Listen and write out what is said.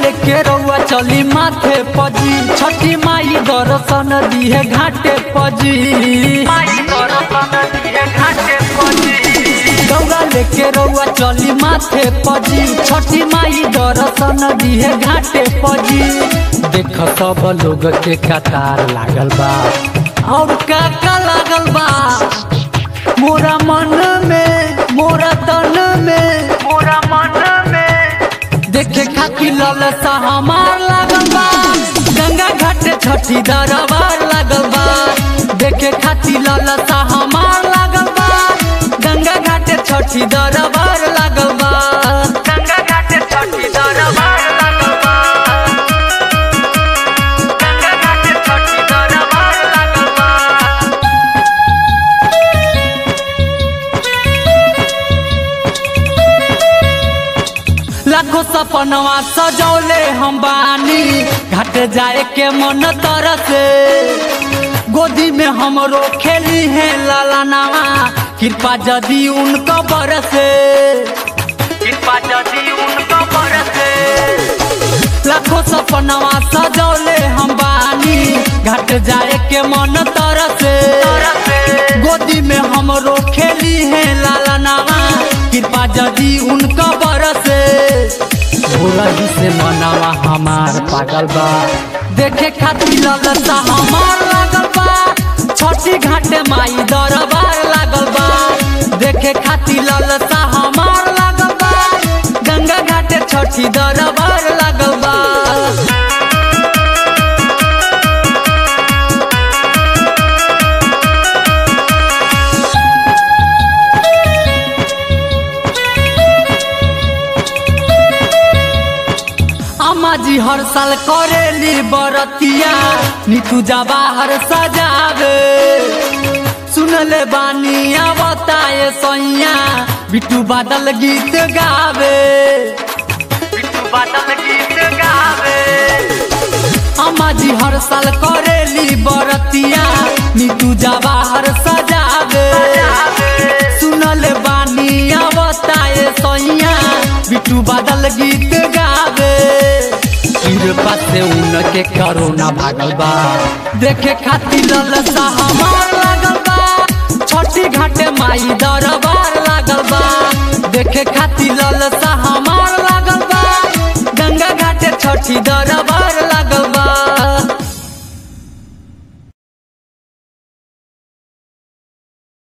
लेके रउआ चली माथे पजी छठी माई दर्शन दिहे घाटे पजी दौड़ा लेके रउआ चली माथे पजी छठी माई दर्शन दिहे घाटे पजी देख सब लोग के कतार लागल बा और का का लागल बा मोरा मन में मोरा तन में मोरा मन में देखे खातिर ललसा हमार लागल बा गंगा घाट छठी दरबार लागल बा देखे खातिर ललसा हमार लागल बा गंगा घाट छठी दरबार लागल बा गंगा घाट छठी दरबार लागल बा गंगा घाट छठी दरबार लागल बा लाखों सपनवा सजौले हम बानी घाट जाए के मन तरसे गोदी में हमरो खेली है लालानावा कृपा जदी उनको बरसे कृपा जदी उनको बरसे लाखों सपनवा सजौले हम बानी घाट जाए के मन तरसे गोदी में हमरो खेली है लालानावा कृपा जदी उनको बरसे भोला ही से मनावा हमार पागल बा देखे खातिर ललसा हमार लागल बा छठी घाटे माई दरबार लागल बा देखे खातिर ललसा हमार लागल बा गंगा घाटे छठी दरबार लागल बा अम्मा जी हर साल करेली बरतिया नीतू जवाहर सजावे सुनले बानी बताए सैया बिट्टू बादल गीत गावे बिट्टू बादल गीत गावे अम्मा जी हर साल करेली बरतिया नीतू जवाहर सजावे सुनले बानी बताए सैया बिट्टू बादल गीत गावे कृपा से उनके करोना भागल बा देखे खातिर ललसा हमार लागल बा छठी घाटे माई दरबार